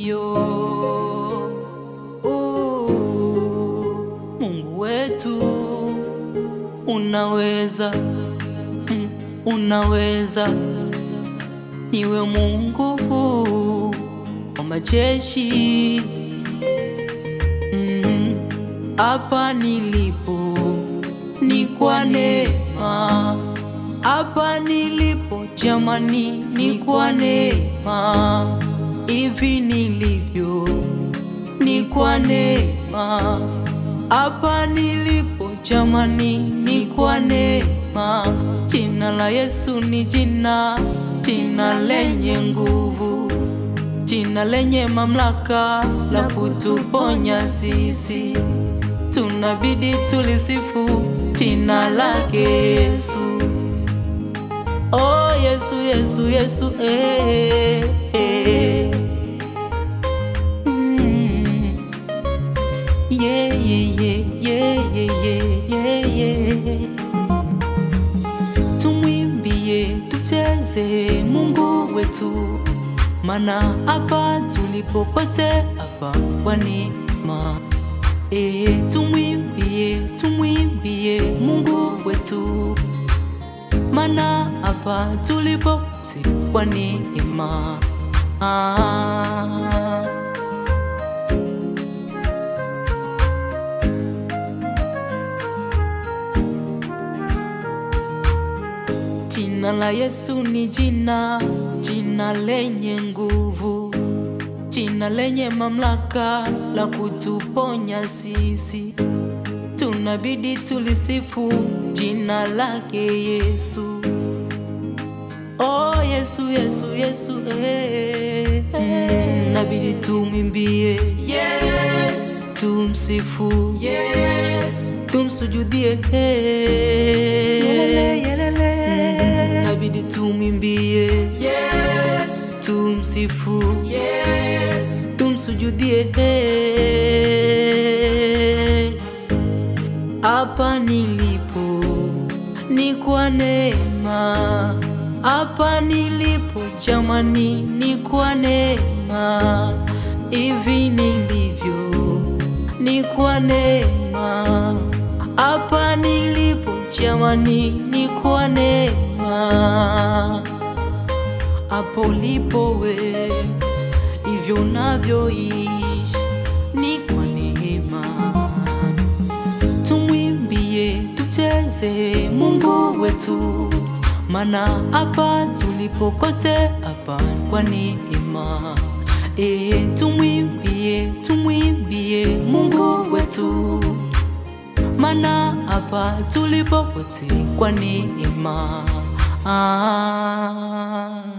Ndiyo, uh, Mungu wetu unaweza, mm, unaweza, niwe Mungu wa majeshi mm, hapa nilipo ni kwa neema, hapa nilipo jamani, ni kwa neema, hivi nilivyo ni kwa neema, hapa nilipo jamani, ni kwa neema. Jina la Yesu ni jina, jina lenye nguvu, jina lenye mamlaka la kutuponya sisi, tunabidi tulisifu jina lake Yesu. Oh Yesu, Yesu, Yesu, eh, eh. Mm. Yeah, yeah, yeah, yeah, yeah, yeah, yeah. Tumwimbie, tucheze Mungu wetu, mana hapa tulipo kote hapa kwa neema. E, tumwimbie, tumwimbie Mungu wetu, mana hapa tulipo kote kwa neema. Ah. Jina la Yesu ni jina, jina lenye nguvu, jina lenye mamlaka la kutuponya sisi, tunabidi tulisifu jina lake Yesu. Oh Yesu, Yesu, Yesu, eh, mm, nabidi tumwimbie yes, tumsifu yes, tumsujudie eh, Mm, nabidi tumwimbie yes, tumsifu yes, tumsujudie eh. Hapa nilipo ni kwa neema, hapa nilipo jamani, ni kwa neema, hivi nilivyo ni kwa neema, hapa nilipo jamani, ni kwa neema, hapo ulipo we hivyo unavyoishi ni kwa neema tumwimbie, tucheze Mungu wetu, mana hapa tulipo kote hapa kwa neema. E, tumwimbie, tumwimbie Mungu wetu, mana hapa tulipo kote kwa neema. Ah.